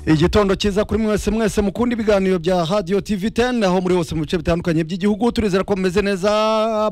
igitondo cyiza kuri mwese mwese mukunda ibiganiro bya hadiyo tivi teni aho muri hose mu bice bitandukanye by'igihugu turizera ko mumeze neza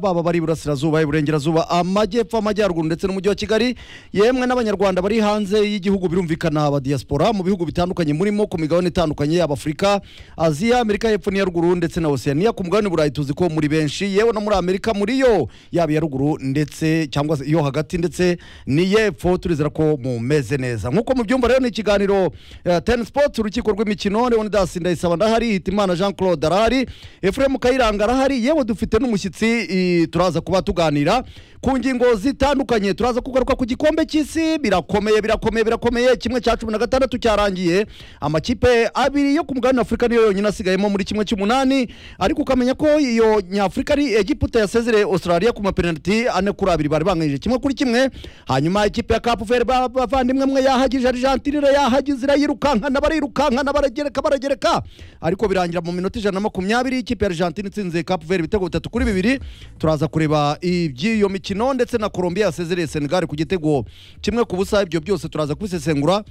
baba bari iburasirazuba iburengerazuba amajyepfo amajyaruguru ndetse n'umujyi wa kigali yemwe n'abanyarwanda bari hanze y'igihugu birumvikana abadiyasipora mu bihugu bitandukanye murimo ku migabane itandukanye yaba afurika aziya amerika y'epfo n'iya ruguru ndetse na osiyaniya ku mugabane burayi tuzi ko muri benshi yewe no muri amerika muri yo yaba iya ruguru ndetse cyangwa se iyo hagati ndetse n'iy'epfo turizera ko mumeze neza nk'uko mubyumva rero ni ikiganiro eh, ten sport urukiko rw'imikino leonidas ndayisaba ndahari hitimana jean claude arahari efuremu kayiranga arahari yewe dufite n'umushyitsi eh, turaza kuba tuganira ku ngingo zitandukanye turaza kugaruka ku gikombe cy'isi birakomeye birakomeye birakomeye kimwe cya cumi na gatandatu cyarangiye amakipe abiri yo ku mugabane afurika niyo yonyine asigayemo muri kimwe cy'umunani ariko ukamenya ko iyo nyafurika ari egiputa yasezereye australia ku mapenaliti ane kuri abiri bari banganyije kimwe kuri kimwe hanyuma ikipe ya kapu feri bavandimwe mwe yahagije argentine yahagize irayirukankana barirukankana baragereka baragereka ariko birangira mu minota ijana na makumyabiri ikipe ya argentine itsinze kapu feri ibitego bitatu kuri bibiri turaza kureba iby'iyo mikino ndetse na colombia yasezereye senegal ku gitego kimwe ku busa ibyo byose turaza kubisesengura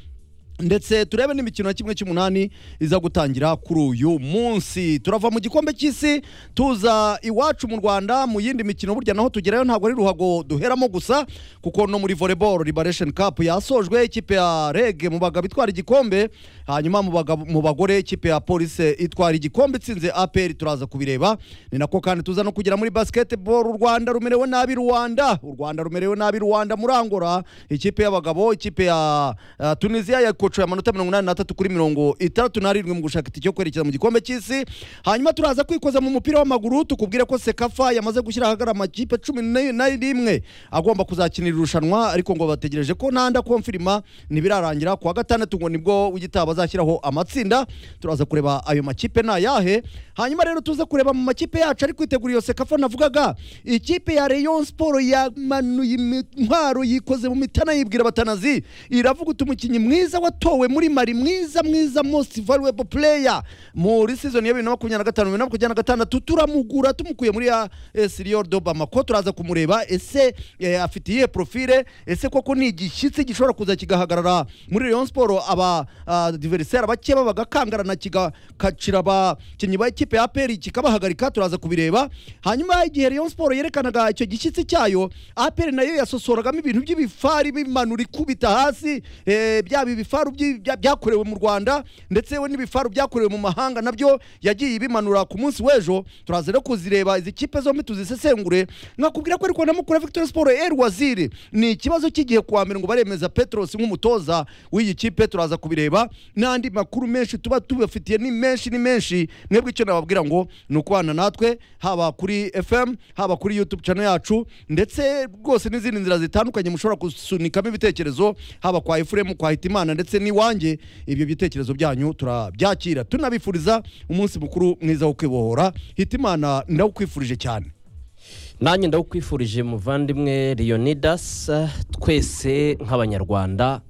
ndetse turebe n'imikino ya kimwe cy'umunani iza gutangira kuri uyu munsi turava mu gikombe cy'isi tuza iwacu mu rwanda mu yindi mikino burya naho tugerayo ntabwo ari ruhago duheramo gusa kuko no muri volleyball liberation cup yasojwe ikipe ya reg mu bagabo itwara igikombe hanyuma mu bagabo- mu bagore ikipe ya police itwara igikombe itsinze apr turaza kubireba ni nako kandi tuza no kugera muri basketball u rwanda rumerewe nabi rwanda u rwanda rumerewe nabi rwanda murangora ikipe y'abagabo ikipe ya uh, tunisiya yakocoye amanota mirongo inani n'atatu kuri mirongo itandatu n'arindwi mu gushaka itike yo kwerekeza mu gikombe cy'isi hanyuma turaza kwikoza mu mupira w'amaguru tukubwire ko sekafa yamaze gushyira ahagaragara amakipe cumi ne- na rimwe agomba kuzakinira irushanwa ariko ngo bategereje ko nanda konfirima ntibirarangira kuwa gatandatu ngo nibwo w'igitaba azashyiraho amatsinda turaza kureba ayo makipe ni ayahe hanyuma rero tuze kureba mu makipe yacu ari kwitegura iyo sekafa navugaga ikipe ya Rayon Sport yamanuye intwaro yikoze mu mitana yibwira batanazi iravuga uti umukinnyi mwiza watowe muri Mali mwiza mwiza most valuable player muri season ya 2025 2026 turamugura tumukuye muri ya Sirior do Bamako turaza kumureba ese eh, afite iyihe profile ese koko ni igishyitsi gishobora kuza kigahagarara muri Rayon Sport aba ah, adversaire bake baba gakangarana kigakacira abakinnyi ba ikipe ya APR kikabahagarika turaza kubireba hanyuma igihe Rayon Sport yerekanaga icyo gishyitsi cyayo APR nayo yasosoragamo ibintu by'ibifari bimanura ikubita hasi eh, byaba ibifaru byi- bya- byakorewe mu Rwanda ndetse we n'ibifaru byakorewe mu mahanga nabyo yagiye bimanura ku munsi w'ejo turaza rero kuzireba izi kipe zombi tuzisesengure nkakubwira ko ariko na mukura Victor Sport El Waziri ni ikibazo cy'igihe kuwa mbere ngo baremeza Petros nk'umutoza w'iyi kipe turaza kubireba n'andi makuru menshi tuba tubafitiye ni menshi ni menshi mwebwe icyo nababwira ngo ni ukubana natwe haba kuri FM haba kuri YouTube channel yacu ndetse rwose n'izindi nzira zitandukanye mushobora gusunikamo ibitekerezo haba kwa Efuremu kwa Hitimana ndetse n'iwanjye ibyo bitekerezo byanyu turabyakira tunabifuriza umunsi mukuru mwiza wo kwibohora Hitimana ndawukwifurije cyane nanjye ndagukwifurije muvandimwe leonidas eh, twese nk'abanyarwanda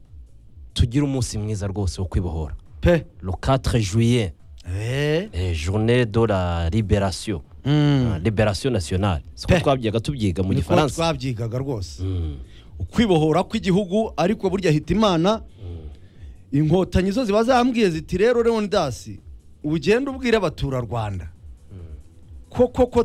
tugire umunsi mwiza rwose wo kwibohora pe le 4 juillet eh eh, journée de la libération mm. Ah, liberation nationale siko Pe. twabyiga tubyiga mu Niko gifaransa twabyigaga rwose Mm. ukwibohora kw'igihugu ariko burya hitimana inkotanyi zo ziba zambwiye ziti rero leonidasi ugenda ubwira abaturarwanda ko koko